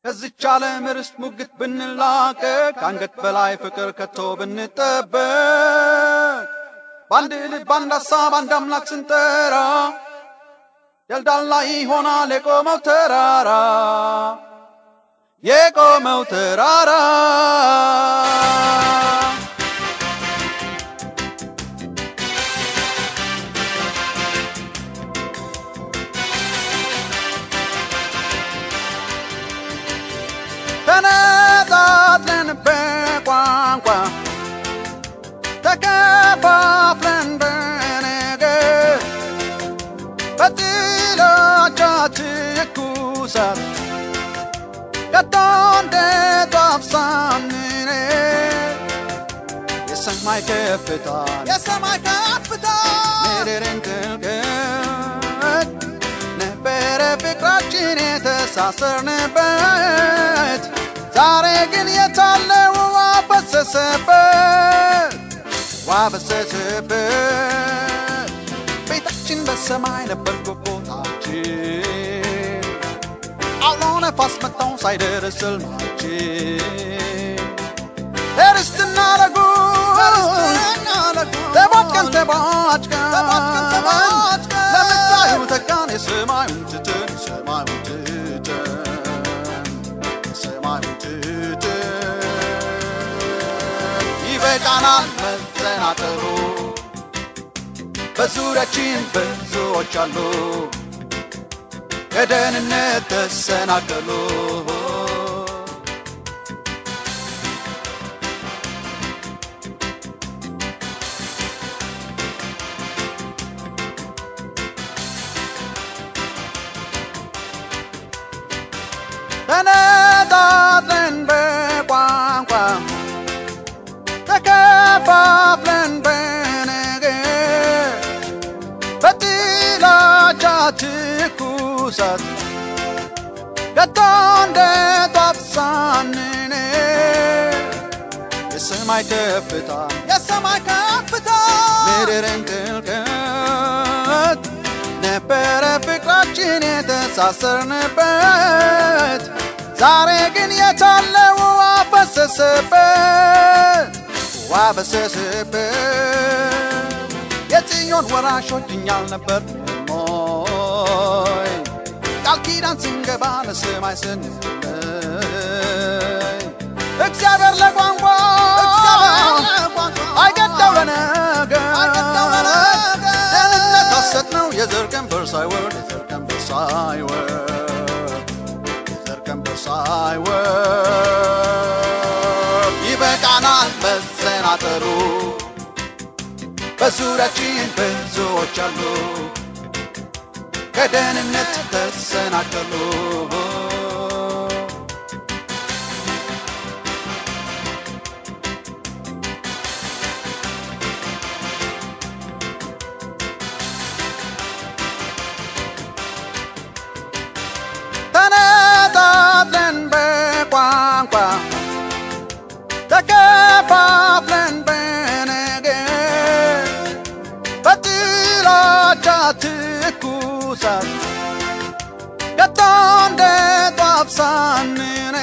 ከዚች ዓለም ርስት ሙግት ብንላቀቅ ከአንገት በላይ ፍቅር ከቶ ብንጠበቅ በአንድ ልብ አንድ ሐሳብ አንድ አምላክ ስንጠራ ደልዳላ ይሆናል የቆመው ተራራ የቆመው ተራራ ተነጣጥለን በቋንቋ ተከፋፍለን በነገር በጥላቻ ትኩሳት ከቶ እንደ ጧፍ ሳንነድ የሰማይ ከፍታ የሰማይ ከፍታ ምድርን ጥልቀት ነበረ ፍቅራችን የተሳሰርንበት ዛሬ ግን የታለ ውሃ ፈሰሰበት ውሃ ፈሰሰበት ቤታችን በሰማይ ነበር ጉቦታችን አውሎ ነፋስ መታው ሳይደርስ ሕልማችን ለርስትና ለጉድ ተቧጭቀን ተቧጭቀን ለምታዩ ተጋን የሰማዩን ትተን የሰማዩን ትተን የሰማዩን ትተን ይበቃናል መዘናጠሩ በዙሪያችን ብዙዎች አሉ ከደህንነት ተሰናከሉ ተነጣጥለን በቋንቋ ተከፋፍለን በነገር በጥላቻ ትኩሳት ከቶ እንደ ጧፍ ሳንነድ የሰማይ ከፍታ የሰማይ ከፍታ ምድርን ጥልቀት ነበረ ፍቅራችን የተሳሰርንበት ዛሬ ግን የታለ ውሃ ፈሰሰበት ውሃ ፈሰሰበት የጽዮን ወራሾች እኛ አልነበርንም ሞይ ቃል ኪዳን ስንገባ ለሰማይ ስንለይ እግዚአብሔር ለቋንቋ አይገዳው ለነገር ደህንነት ሐሰት ነው የዘር ቀንበር ሳይወርድ የዘር ቀንበር ሳይወርድ የዘር ቀንበር ሳይወርድ ይበቃናል መሰናጠሩ በዙሪያችን ብዙዎች አሉ ከደህንነት ተሰናከሉ ተነጣጥለን በቋንቋ ተከፋፍለን በነገር በጥላቻ ትኩሳት ከቶ እንደ ጧፍ ሳንነድ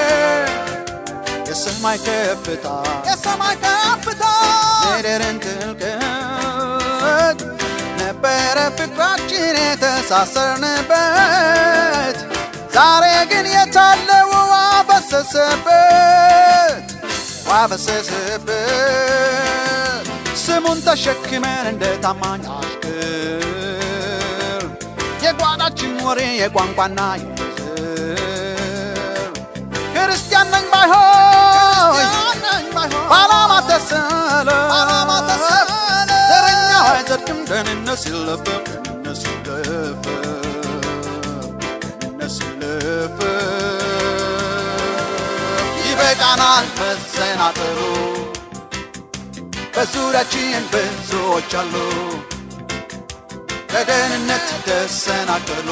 የሰማይ ከፍታ የሰማይ ከፍታ ምድርን ጥልቀት ነበረ ፍቅራችን የተሳሰርንበት ዛሬ ግን የታለ ውሃ ፈሰሰበት ውሃ ፈሰሰበት ስሙን ተሸክመን እንደ ታማኝ አሽከር የጓዳችን ወሬ የቋንቋና የዘር ክርስቲያን ነኝ ባይሆን በዓላማ ተሰለፍ ዘረኛው አይጸድቅም ደህንነት ሲለፈፍ ደህንነት ሲለፈፍ ደህንነት ሲለፈፍ ይበቃናል መሰናጠሩ በዙሪያችን ብዙዎች አሉ ከደህንነት ተሰናከሉ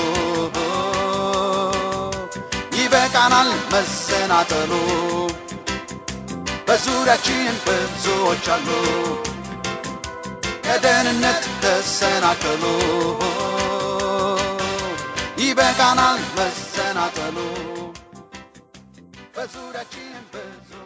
ይበቃናል መሰናጠሉ በዙሪያችን ብዙዎች አሉ ከደህንነት ተሰናከሉ ይበቃናል መሰናከሉ በዙሪያችን ብዙ